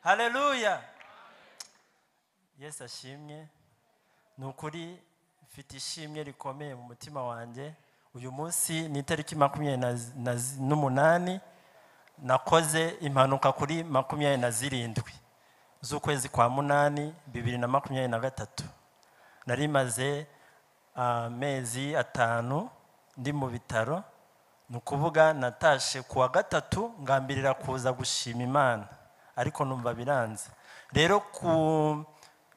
haleluya yesu ashimwe ni ukuri mfite ishimwe rikomeye mu mutima wanjye uyu munsi ni itariki makumyabiri na zi- na zi- n'umunani nakoze impanuka kuri makumyabiri na zirindwi z'ukwezi kwa munani bibiri na makumyabiri na gatatu nari maze amezi atanu ndi mu bitaro ni ukuvuga natashe ku wa gatatu ngambirira kuza gushima imana ariko numva biranze rero ku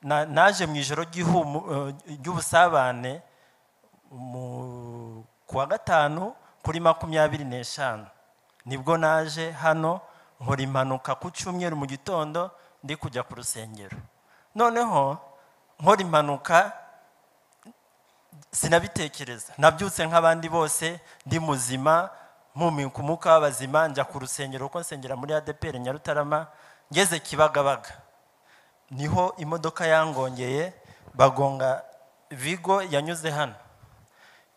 na- naje mu ijoro ry'ihumu- eh, ry'ubusabane mu- ku wa gatanu kuri makumyabiri n'eshanu nibwo naje hano nkora impanuka ku cyumweru mu gitondo ndi kujya ku rusengero noneho nkora impanuka sinabitekereza nabyutse nk'abandi bose ndi muzima mpumyi ku mwuka w'abazima njya ku rusengero kuko nsengera muri adepr nyarutarama ngeze kibagabaga niho imodoka yangongeye bagonga vigo yanyuze hano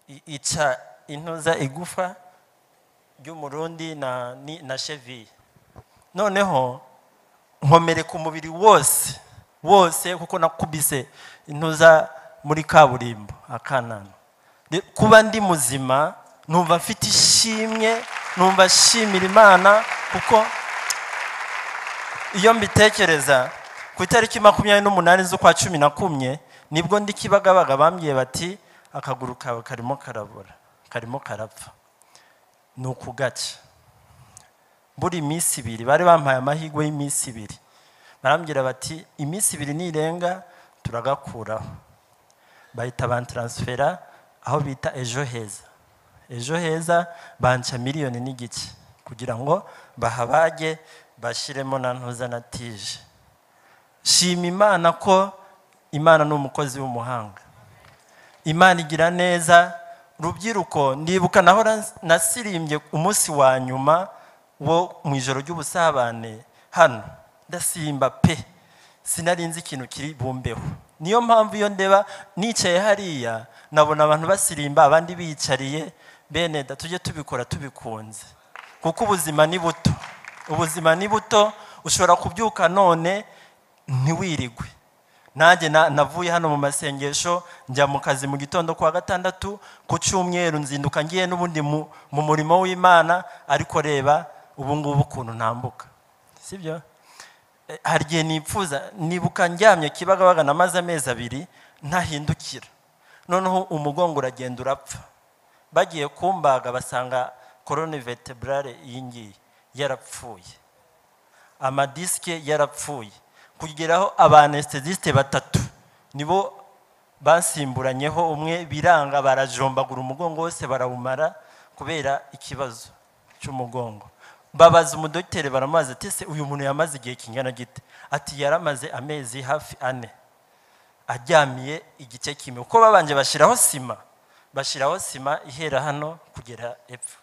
I- ica intuza igufa ry'umurundi na, ni- na cheviye noneho nkomereka umubiri wose wose kuko nakubise intuza muri kaburimbo akanana Re- kuba ndi muzima numva mfite ishimwe numva nshimira imana kuko iyo mbitekereza ku itariki makumyabiri n'umunani z'ukwa cumi na kumwe nibwo ndi kibagabaga bambwiye bati akaguru kawe karimo karabora karimo karapfa ni ukugaca buri iminsi ibiri bari bampaye amahirwe y'iminsi ibiri barambwira bati iminsi ibiri nirenga turagakuraho bahita bantaransifera aho bita ejo heza ejo heza banca miliyoni n'igice kugira ngo bahabage bashyiremo na ntuza na tije shima imana ko imana ni umukozi w'umuhanga imana igira neza rubyiruko ndibuka naho nas- nasirimbye umunsi wa nyuma wo mu ijoro ry'ubusabane hano ndasimba pe sinari nzi ikintu kiri bumbeho niyo mpamvu iyo ndeba nicaye hariya nabona abantu basirimba abandi biyicariye bene da tujye tubikora tubikunze kuko ubuzima ni buto ubuzima ni buto ushobora kubyuka none ntiwirigwe nanjye na- navuye hano mu masengesho njya mu kazi mu gitondo kwa gatandatu ku cyumweru nzinduka ngiye n'ubundi mu mu murimo w'imana ariko reba ubu ngubu ukuntu ntambuka sibyo Eh, hari igihe nipfuza nibuka ndyamye kibagabaga namaze amezi abiri ntahindukira noneho umugongo uragenda urapfa bagiye kumbaga basanga korone vertebrale iyi ngiyi yarapfuye amadisike yarapfuye kugeraho abanestesiste batatu nibo basimburanyeho umwe biranga barajombagura umugongo wose barawumara kubera ikibazo cy'umugongo babaza umudogiteri baramubaza ati se uyu muntu yamaze igihe kingana gite ati yaramaze amezi hafi ane aryamiye igice kimwe kuko babanje bashyiraho sima bashyiraho sima ihera hano kugera epfo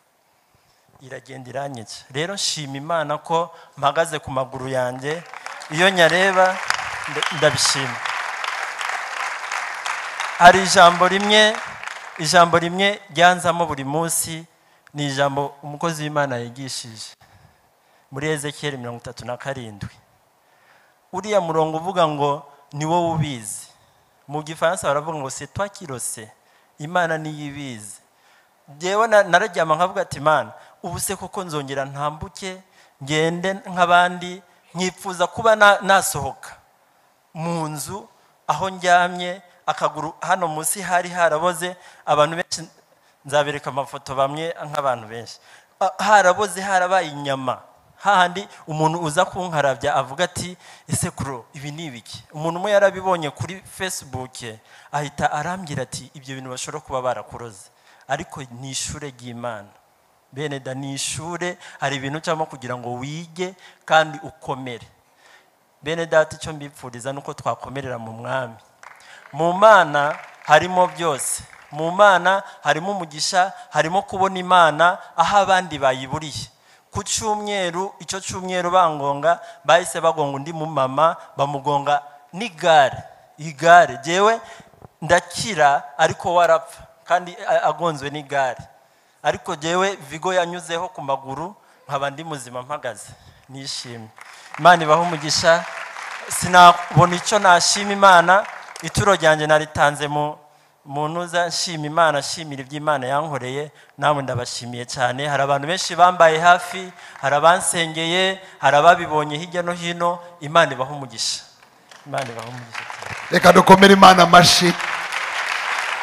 iragenda iranyica rero nshima imana ko mpagaze ku maguru yanjye iyo nyareba nda- ndabishima hari ijambo rimwe ijambo rimwe ryanzamo buri munsi ni ijambo umukozi w'imana yigishije muri ezekiyeli mirongo itatu na karindwi uriya murongo uvuga ngo ni wowe ubizi mu gifaransa baravuga ngo setwa kirose imana niyo ibizi njyewe na- nararyama nkavuga ati mana ubu se koko nzongera ntambuke ngende nk'abandi nkipfuza kuba na- nasohoka mu nzu aho ndyamye akaguru hano munsi hari haraboze abantu benshi nzabereka amafoto bamwe nk'abantu benshi Ah, haraboze harabaye inyama hahandi umuntu uza kunkarabya avuga ati ese kuro ibi ni ibiki umuntu umwe yarabibonye kuri facebook ahita arambwira ati ibyo bintu bashobora kuba barakuroze ariko ni ishure ry'imana bene da ni ishure hari ibintu ucamo kugira ngo wige kandi ukomere bene data icyo mbipfuriza ni uko twakomerera mu mwami mu mana harimo byose mu mana harimo umugisha harimo kubona imana aho abandi bayiburiye ku cyumweru icyo cyumweru bangonga bahise bagonga undi mu mama bamugonga n'igare igare jyewe ndakira ariko warapfa kandi a- agonzwe n'igare ariko jyewe vigo yanyuzeho ku maguru nkaba ndi muzima mpagaze nishimye imana ibaho umugisha sinabona icyo nashima imana ituro ryanjye naritanze mu mu ntuza nshima imana nshimira iby'imana yankoreye namwe ndabashimiye cyane hari abantu benshi bambaye hafi hari abansengeye hari ababibonye hirya no hino imana ibaha umugisha imana ibaha umugisha cyane reka dukomere imana amashyi